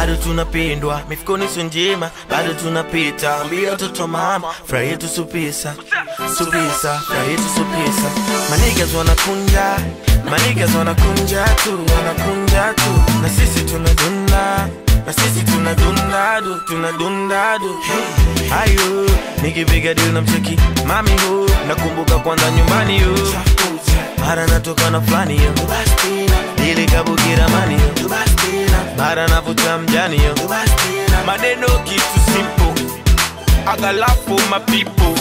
bado tunapendwa mifukoni sio njema bado tunapita ambia watoto mama furaha yetu supisa supisa furaha yetu supisa manigas wanakunja manigas wanakunja tu wanakunja tu na sisi tunadunda na sisi tunadunda du tunadunda du hey. ayo nikipiga dili na mcheki mami hu nakumbuka kwanza nyumbani hu mara natoka na fulani yo dili kabukira mani yo mara navuta mjani yo maneno kitu simple agalafu mapipo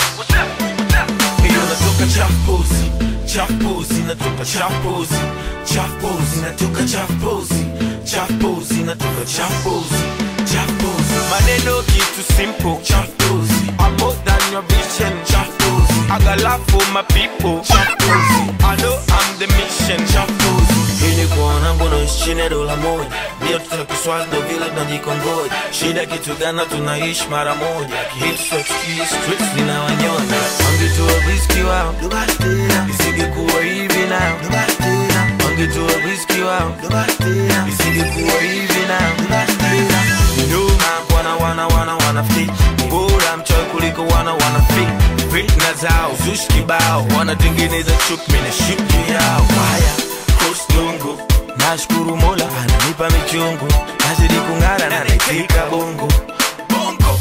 hiyo natoka champozi champozi natoka champozi champozi natoka champozi champozi natoka champozi champozi maneno kitu simple champozi I'm more than your vision champozi agalafu mapipo champozi I know I'm the mission champozi ili kuona ngono chini ya dola moja ndio tutakiswazi ndo vile tunajikongoja shida kitu gana tunaishi mara moja kihiti sochiki streets zinawanyonya wangetua riski wao isingekuwa hivi nao wangetua riski wao isingekuwa hivi nao nyuma wana wana wana wana fit bora mchoyo kuliko wana wana fit fitna zao zushi kibao wanatengeneza chuki mimi na shiki yao haya kostungu nashukuru mola ananipa michungu nazidi kung'ara na naitika bongo bongo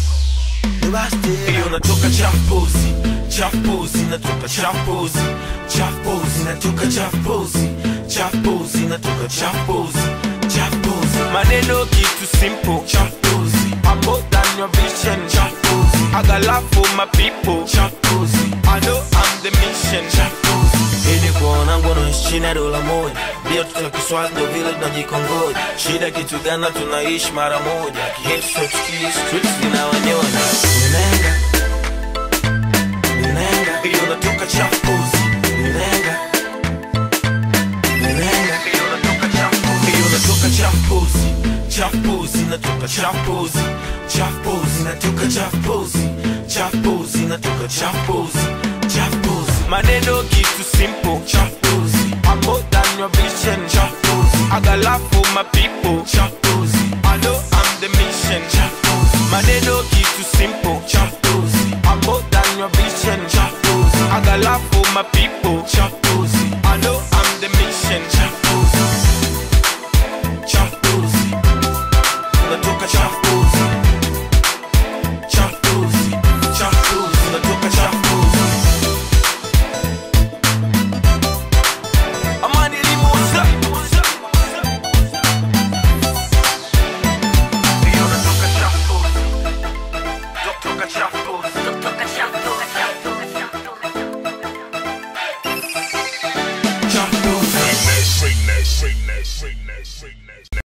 hiyo natoka champozi champozi natoka champozi champozi natoka champozi champozi natoka champozi champozi maneno kitu simple champozi I'm more than your vision champozi agalafu mapipo champozi I know I'm the mission champozi ili kuona ngono chini ya dola moja ndio tutakiswazi ndo vile tunajikongoja shida kitu gana tunaishi mara moja kihiti sochiki streets zinawanyonya nenga nenga hiyo natoka champozi nenga nenga hiyo natoka champozi hiyo natoka champozi champozi natoka champozi champozi natoka champozi champozi natoka champozi champozi maneno kitu simple champozi I'm more than your vision champozi agalafu mapipo champozi I know I'm the mission champozi maneno kitu simple champozi I'm more than your vision champozi agalafu mapipo